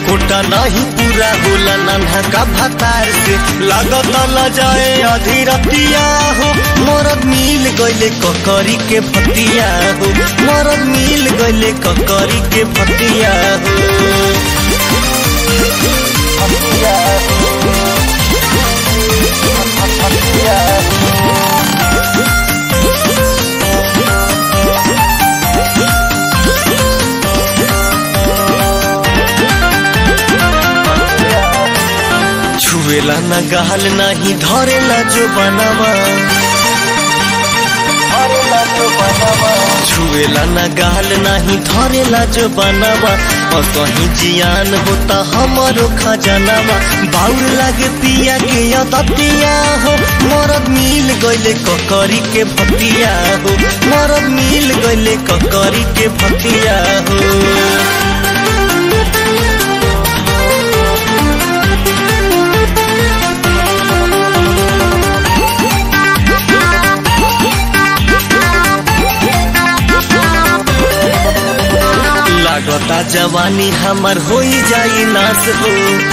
quota नहीं पूरा होला नन्हा का भतार से लागत न जाए अधीरतिया हो मरद मिल गइले ककरी के भतिया हो मरद मिल गइले ककरी के भतिया हो छुएला न गाल नहीं धरेला जो बनवा छुएला न गाल नहीं धरेला जो बनवा और कहीं जियान होता हमारो खजानवा बाउर लागे पिया के अदतिया हो मरद मिल गइले ककरी के भतिया हो मरद मिल गइले ककरी के भतिया हो लागता जवानी हमर हो जाई नाश हो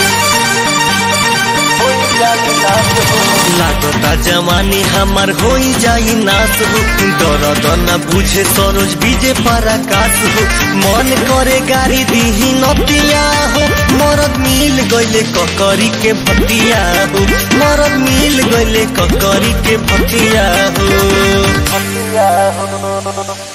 लागता जवानी हमर हो जाई नाश हो दर्द न बुझे सरोज बीजे पराकाश हो मन करे गाड़ी दीही नतिया हो मरद मिल गइले ककरी के भतिया हो मरद मिल गइले ककरी के भतिया हो